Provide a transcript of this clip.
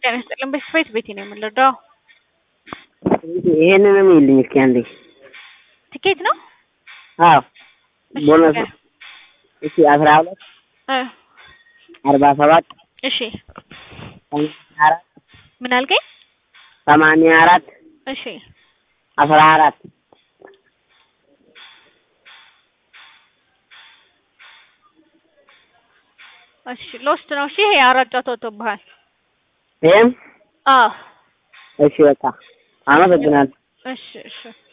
ጤና ይስጥልን። በስፌት ቤቴ ነው የምንረዳው። ይሄንንም ይልኝ እስኪ አንዴ። ትኬት ነው? አዎ እሺ፣ ቦነስ ንገር። እሺ አስራ ሁለት እ አርባ ሰባት እሺ ሰማንያ አራት ምን አልከኝ? ሰማንያ አራት እሺ አስራ አራት እሺ ሎስት ነው። እሺ ይሄ አራት ጨዋታ ወጥቶብሃል። ይሄም አዎ እሺ በቃ አመሰግናለሁ። እሺ እሺ